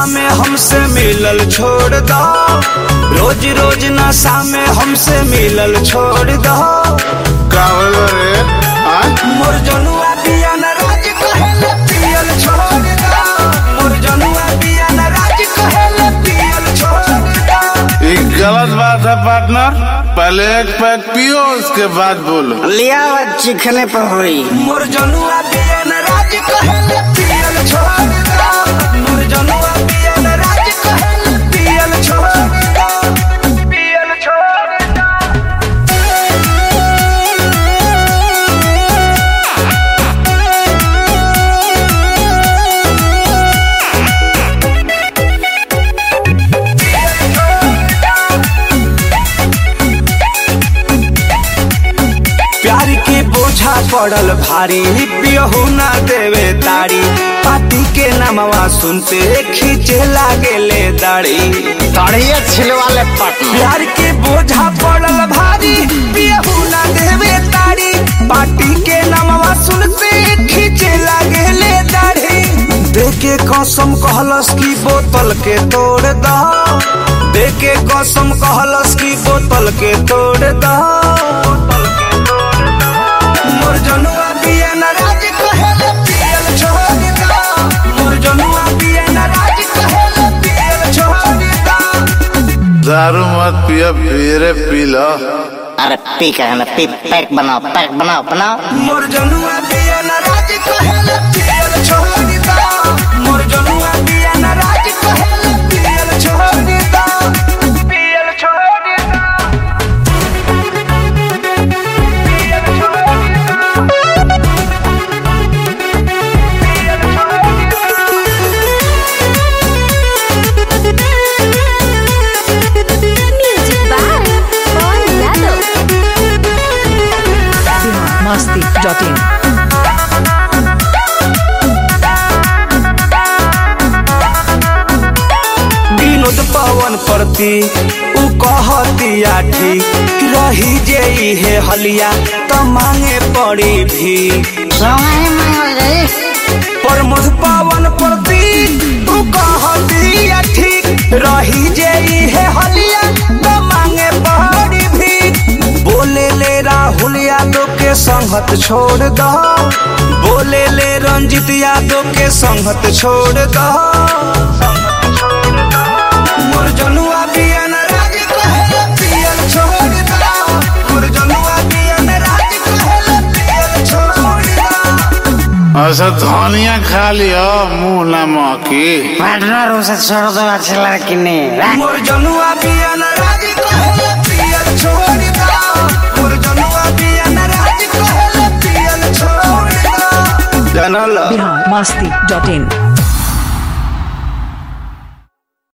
में हमसे मिलल छोड़ दो रोज रोज नशा में हमसे मिलल छोड़ दो का होल रे हाँ? मोर जनुआ पिया न राज कहेले पियल छोड़ दो मोर जनुआ पिया न राज कहेले पियल छोड़ दो ये गलत बात है पार्टनर पहले एक पैक पियो उसके बाद बोलो लिया चिखने पर हुई मोर जनुआ पिया न राज कहेले पियल छोड़ दो मोर जनुआ पिया न राज कहेले पियल छोड़ दो पियल छोड़ दो प्यार के बोझा पड़ल भारी पियहू ना देवे तारी पाती के नामवा सुनते खींचे लागेले दाढ़ी तड़िए छिलवाले पटना प्यार के बोझा पड़ल भारी पियहू ना देवे तारी पाटी के नामवा सुनते खींचे लागेले दाढ़ी देके कसम कहलस की बोतल के तोड़ दो देके कसम कहलस की बोतल के तोड़ दो मोर जनुआ पिया न राज कहेले पियल छोड़ दो मोर जनुआ पिया न राज कहेले पियल छोड़ दो दारू मत पियो फिर पी लो अरे पी के ना पी पैक बनाओ पैक बनाओ बनाओ मोर जनुआ पिया न राज कहेले पियल छोड़ दो मोर जनुआ पिया न राज कहेले पियल छोड़ दो पियल छोड़ दो पियल छोड़ दो पियल छोड़ दो Music by Paul Yadav. Masti.in. Vinod पवन प्रति उ कहतिया ठीक रही जे हे हलिया त मांगे पड़ी भी प्रमोद पवन प्रति उ कहतिया ठीक रही जे हे हलिया त मांगे पड़ी भी बोले ले राहुल यादव के संगत छोड़ दो बोले ले रंजित यादव के संगत छोड़ दो मोर जनुआ पिया न राज कहेले पियल छोड़ दो मोर जनुआ पिया न राज कहेले पियल छोड़ दो ऐसा धनिया खा लियो मुंह ना महकी पार्टनर उसे छोड़ दो अच्छी लड़की ने मोर जनुआ पिया न राज कहेले पियल छोड़ दो मोर जनुआ पिया न राज कहेले पियल छोड़ दो जनल Bihar Masti.in.